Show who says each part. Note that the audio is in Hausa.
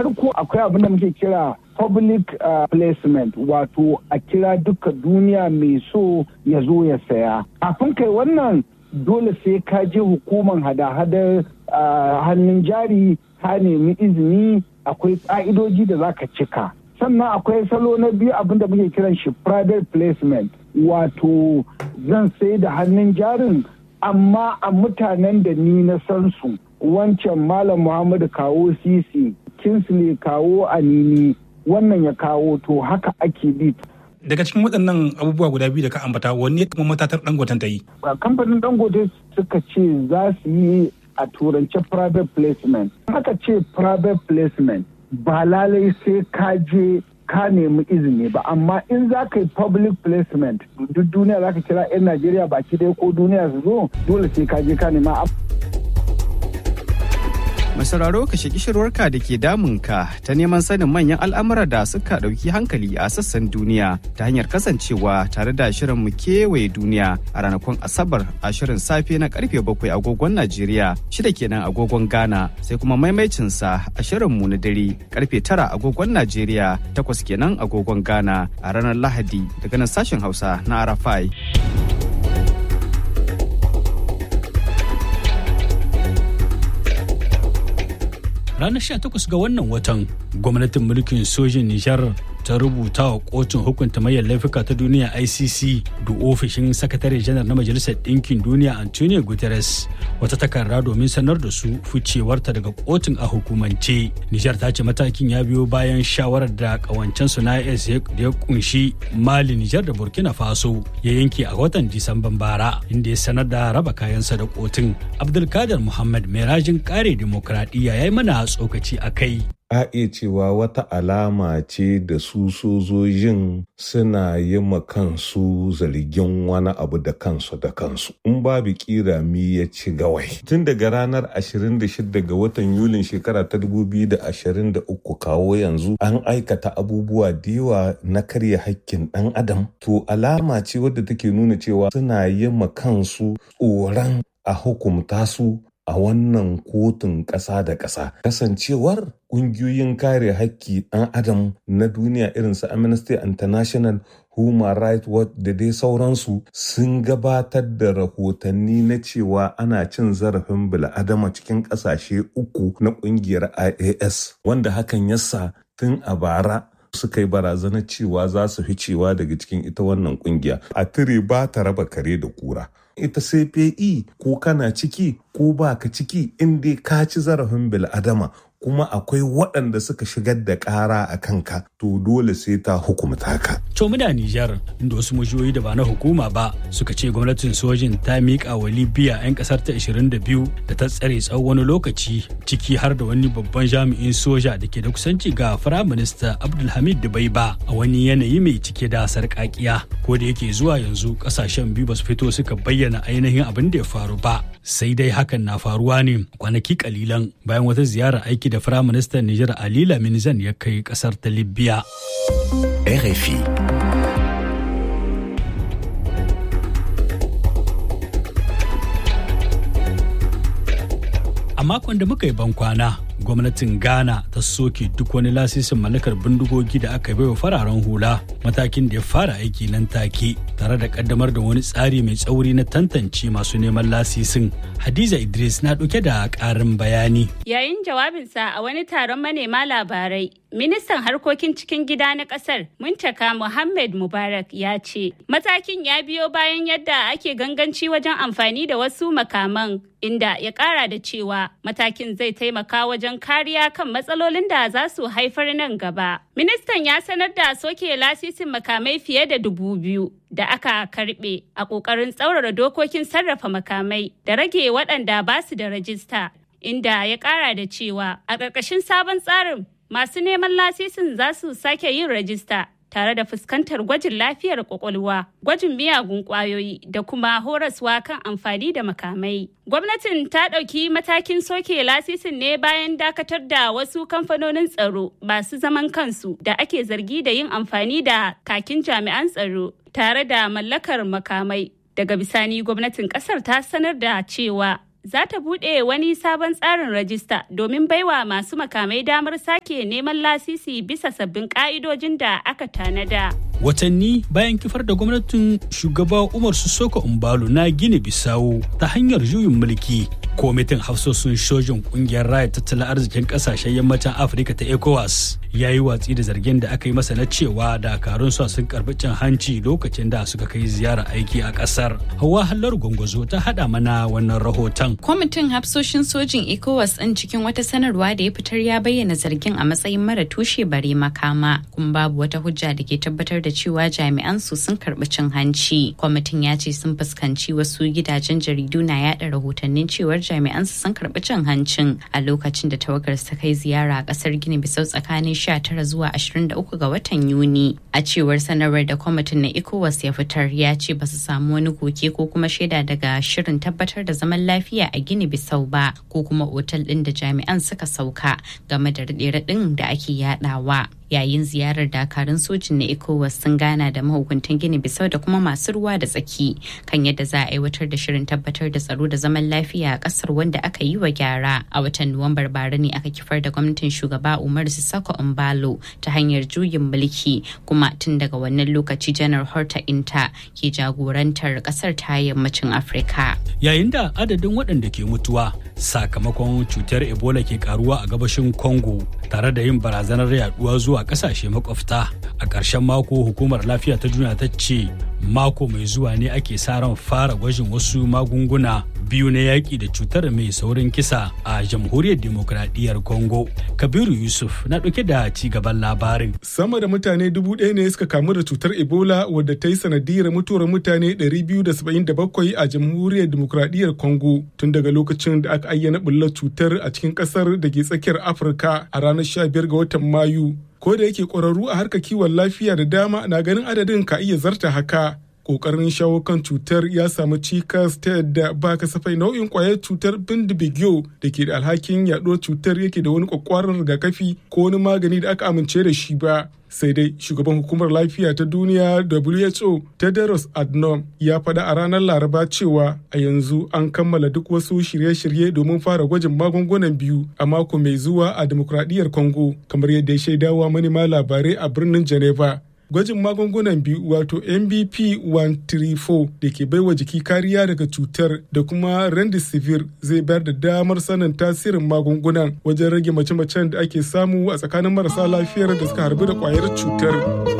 Speaker 1: farko akwai abin da muke kira public uh, placement wato a kira duka duniya mai so ya zo ya saya kafin kai wannan dole sai ka je hukumar hada-hadar uh, hannun jari ka nemi izini akwai ƙa'idoji da za ka cika sannan akwai salo na biyu abin da muke kiran shi private placement wato zan sai da hannun jarin amma a mutanen da ni na san su wancan malam muhammadu kawo sisi kinsley kawo anini wannan ya kawo to haka ake bi
Speaker 2: daga cikin waɗannan abubuwa guda biyu da ka ambata wanne kuma matatar dangoten ta yi
Speaker 1: kamfanin dangote suka ce za su yi a turance private placement haka ce private placement ba lalai sai ka je ka nemi izini ba amma in za ka yi public placement duk duniya za ka kira 'yan najeriya baki ɗaya ko duniya su zo dole sai ka je ka nema
Speaker 3: Mai sauraro ka shaki shirwarka da ke damunka ta neman sanin manyan al'amura da suka ɗauki hankali a sassan duniya ta hanyar kasancewa tare da shirin mu kewaye duniya a ranakun Asabar a shirin safe na karfe bakwai agogon Najeriya shida kenan agogon Ghana sai kuma maimaicinsa a shirin mu na dare karfe tara agogon Najeriya takwas kenan agogon Ghana a ranar Lahadi daga nan sashen Hausa na Arafai.
Speaker 4: ranar 18 ga wannan watan gwamnatin mulkin sojin nijar ta rubuta wa kotun hukunta mayar laifuka ta duniya icc da ofishin sakatare janar na majalisar ɗinkin duniya antonio guterres wata takarda domin sanar da su ficewarta daga kotun a hukumance nijar ta ce matakin ya biyo bayan shawarar da kawancen su na is da ya kunshi mali nijar da burkina faso ya yanke a watan disamban bara inda ya sanar da raba kayansa da kotun abdulkadir muhammad mai rajin kare dimokuraɗiyya ya yi mana tsokaci a kai
Speaker 5: a iya cewa wata alama ce da su sojojin suna yi ma kansu zargin wani abu da kansu da kansu in babu kira mi ya ci gawai tun daga ranar 26 ga watan yulin shekara ta 2023 kawo yanzu an aikata abubuwa da yawa na karya hakkin dan adam to alama ce wadda take nuna cewa suna yi ma kansu tsoron a hukumta su a wannan kotun ƙasa da ƙasa kasancewar ƙungiyoyin kare haƙƙi ɗan adam na duniya irin su amnesty international human rights watch da dai sauransu sun gabatar da rahotanni na cewa ana cin zarafin bil'adama cikin ƙasashe uku na ƙungiyar ias wanda hakan yasa tun a bara suka yi barazanar cewa za su fi cewa daga cikin ita wannan kungiya a tire ba ta raba kare da kura ita CPE ko kana ciki ko ba ka ciki in dai ka ci zarafin bil'adama kuma akwai waɗanda suka shigar da ƙara a kanka to dole sai ta hukumta ka.
Speaker 4: To muna Nijar inda wasu majiyoyi da ba na hukuma ba suka ce gwamnatin sojin ta miƙa wa Libya 'yan ƙasar ta 22 da ta tsare tsawon wani lokaci ciki har da wani babban jami'in soja da ke da kusanci ga Firaminista Abdulhamid Dubaiba a wani yanayi mai cike da sarƙaƙiya. Ko da yake zuwa yanzu ƙasashen biyu ba su fito suka bayyana ainihin abin da ya faru ba. Sai dai hakan na faruwa ne kwanaki kalilan bayan wata ziyarar aiki da Firaministan Nijar Ali Lamin Zan ya kai kasar ta Libya.
Speaker 6: RFI.
Speaker 4: A makon da muka yi bankwana, gwamnatin Ghana ta soke duk wani lasisin mallakar bindigogi da aka baiwa fararen hula matakin da ya fara aiki nan take tare da kaddamar da wani tsari mai tsauri na tantance masu neman lasisin. Hadiza Idris na ɗauke da ƙarin bayani.
Speaker 7: Yayin jawabinsa a wani taron manema labarai, ministan harkokin cikin gida na ƙasar Muntaka Muhammad Mubarak ya ce, matakin ya biyo bayan yadda ake ganganci wajen amfani da wasu makaman inda ya ƙara da cewa matakin zai taimaka wajen kariya kan matsalolin da za su haifar nan gaba. Ministan ya sanar da soke lasisin makamai fiye da dubu biyu da aka karbe a ƙoƙarin tsaurara dokokin sarrafa makamai da rage waɗanda ba su da rajista, inda ya ƙara da cewa a ƙarƙashin sabon tsarin masu neman lasisin za su sake yin rajista tare da fuskantar gwajin lafiyar kwakwalwa, gwajin miyagun kwayoyi da kuma horaswa kan amfani da makamai. Gwamnatin ta ɗauki matakin soke lasisin ne bayan dakatar da wasu kamfanonin tsaro masu zaman kansu da ake zargi da yin amfani da kakin jami'an tsaro tare da mallakar makamai. Daga bisani gwamnatin kasar ta sanar da cewa za ta buɗe wani sabon tsarin rajista domin baiwa masu makamai damar sake neman lasisi bisa sabbin ƙa'idojin da aka tanada.
Speaker 4: watanni bayan kifar da gwamnatin shugaba umar sissoko umbalo na gini bisawo ta hanyar juyin mulki kwamitin hafsoshin sojin kungiyar raya tattalin arzikin kasashen yammacin afirka ta ecowas ya yi watsi da zargin da aka yi masa na cewa dakarun sa sun karbi cin hanci lokacin da suka kai ziyara aiki a kasar hawa hallar gwangwazo ta hada mana wannan rahoton
Speaker 8: kwamitin hafsoshin sojin ecowas ɗin cikin wata sanarwa da ya fitar ya bayyana zargin a matsayin mara tushe bare makama kuma babu wata hujja da ke tabbatar da cewa jami'an su sun karbi cin hanci kwamitin ya ce sun fuskanci wasu gidajen jaridu na yada rahotannin cewar jami'an su sun karbi cin hancin a lokacin da tawagar ta kai ziyara a kasar gini bisau tsakanin 19 zuwa 23 ga watan yuni a cewar sanarwar da kwamitin na ecowas ya fitar ya ce ba su samu wani koke ko kuma shaida daga shirin tabbatar da zaman lafiya a gini bisau ba ko kuma otal din da jami'an suka sauka game da raɗe-raɗin da ake yadawa yayin ziyarar dakarun sojin na ecowas sun gana da mahukuntan gini bisau da kuma masu ruwa da tsaki kan yadda za a aiwatar da shirin tabbatar da tsaro da zaman lafiya a kasar wanda aka yi wa gyara a watan nuwambar bara ne aka kifar da gwamnatin shugaba umar sissoko umbalo ta hanyar juyin mulki kuma tun daga wannan lokaci janar horta inta ke jagorantar kasar ta yammacin afirka
Speaker 4: yayin da adadin waɗanda ke mutuwa sakamakon cutar ebola ke karuwa a gabashin congo tare da yin barazanar yaduwa zuwa kasashe makwabta a ƙarshen mako hukumar lafiya ta duniya ta ce mako mai zuwa ne ake sa ran fara gwajin wasu magunguna biyu na yaƙi da cutar mai saurin kisa a jamhuriyar demokradiyyar congo kabiru yusuf na ɗauke da ci gaban labarin
Speaker 9: sama da mutane dubu ɗaya ne suka kamu da cutar ebola wadda ta yi sanadiyar mutuwar mutane 277 a jamhuriyar demokradiyyar congo tun daga lokacin da aka ayyana bullar cutar a cikin ƙasar da ke tsakiyar afirka a ranar 15 ga watan mayu ko da yake ƙwararru a harkar kiwon lafiya da dama na ganin adadin ka iya zarta haka kokarin shawo kan cutar ya samu cikas ta yadda ba kasafai nau'in kwayar cutar bindibigyo da ke da alhakin yaɗuwar cutar yake da wani kwakwaran rigakafi ko wani magani da aka amince da shi ba sai dai shugaban hukumar lafiya ta duniya who tedros adnom ya faɗa a ranar laraba cewa a yanzu an kammala duk wasu shirye-shirye domin fara gwajin magungunan biyu a mako mai zuwa a demokradiyyar congo kamar yadda ya shaidawa manema labarai a birnin geneva gwajin magungunan biyu wato mbp 134 da ke baiwa jiki kariya daga cutar da kuma rendisivir zai bayar da damar sanin tasirin magungunan wajen rage mace-macen da ake samu a tsakanin marasa lafiyar da suka harbi da kwayar cutar